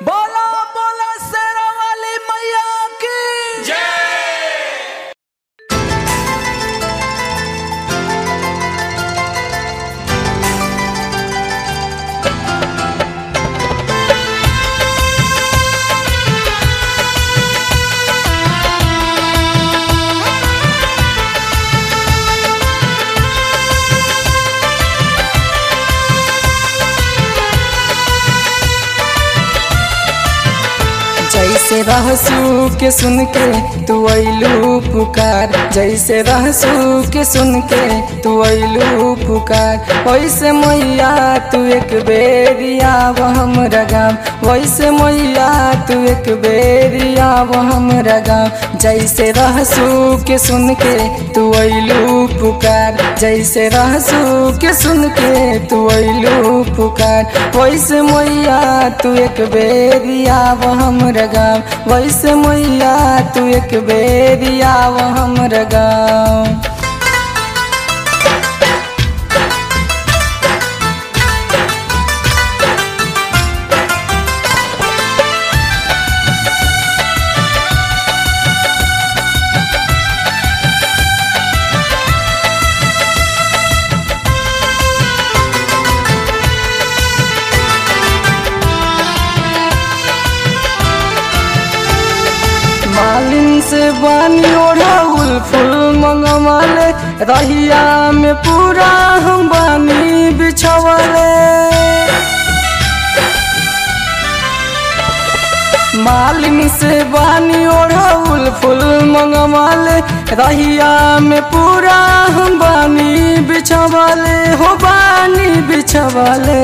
बोला बोला शेरा वाली मैया की जैसे रहसू के सुन के तू अइलू पुकार जैसे रहसू के सुन के तू अइलू पुकार वैसे मैया तू एक बेरिया वो हम रगाम वैसे मैया तू एक बेरिया वो हम रगाम जैसे रहसू के सुन के तू अइलू पुकार जैसे रहसू के सुन के तू अइलू पुकार वैसे मैया तू एक बेरिया वो हम रगाम वैसे मैया तू एक बेरिया वो हम रगाम मालिन से बानी ओढ़ाउल फूल मंगवाले रहिया में पूरा हम बानी बिछवाले मालिन से बानी ओढ़ाउल फूल मंगवाले रहिया में पूरा हम बानी बिछवाले हो बानी बिछवाले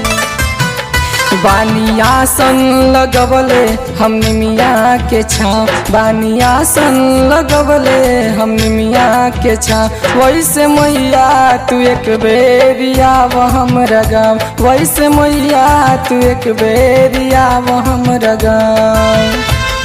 बानियासन लगवले हम निमिया के छाँव बानियासन लगवले हम निमिया के छाँव वैसे मैया तू एक बेरिया वो हम रगाम वैसे मैया तू एक बेरिया वो हम रगाम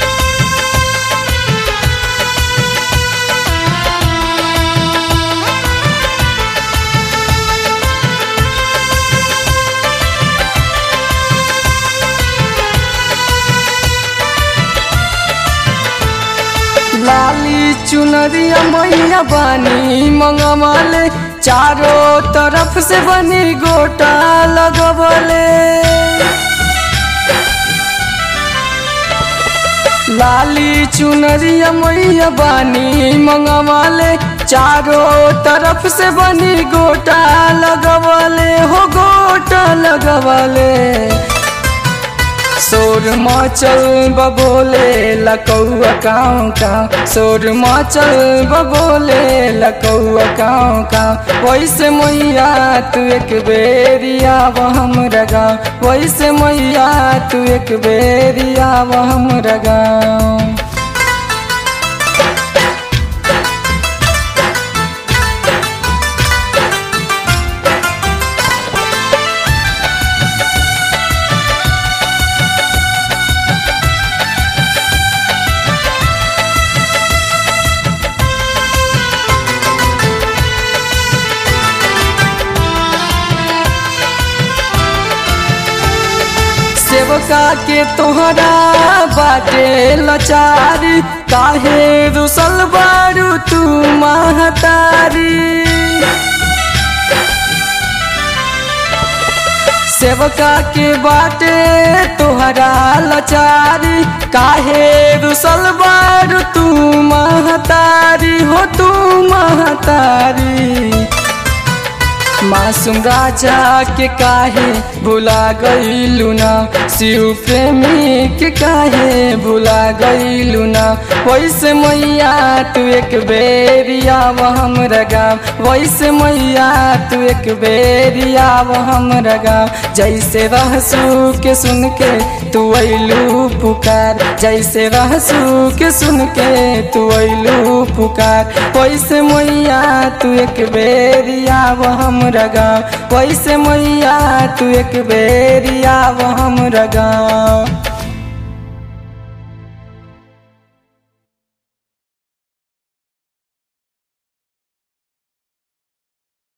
लाली चुनरिया मैया बानी मंगवाले चारों तरफ से बनी गोटा लगवले लाली चुनरिया मैया बानी मंगवाले चारों तरफ से बनी गोटा लगवले हो गोटा लगवले सोर मचल बबोले लकौआ काँव काँव सोर मचल बबोले लकौआ काँव काँव वैसे मैया तू एक बेरिया वो हम रगा वैसे मैया तू एक बेरिया वो हम रगा सेवका के तोहरा बाटे लचारी काहे रुसल बारू तू महतारी सेवका के बाटे तोहरा लचारी काहे रुसल बारू तू महतारी हो तू महतारी मासूम राजा के काहे भुला गईलू ना शिव प्रेमी के काहे भुला गईलू ना वैसे मैया तू एक बेरिया वो हम रगाम वैसे मैया तू एक बेरिया वो हम रगाम जैसे रहसू के सुन के तू अइलू पुकार जैसे रहसू के सुन के तू अइलू पुकार वैसे मैया तू एक बेरिया वो हम रगा वैसे मैया तू एक बेरिया वो हम रगा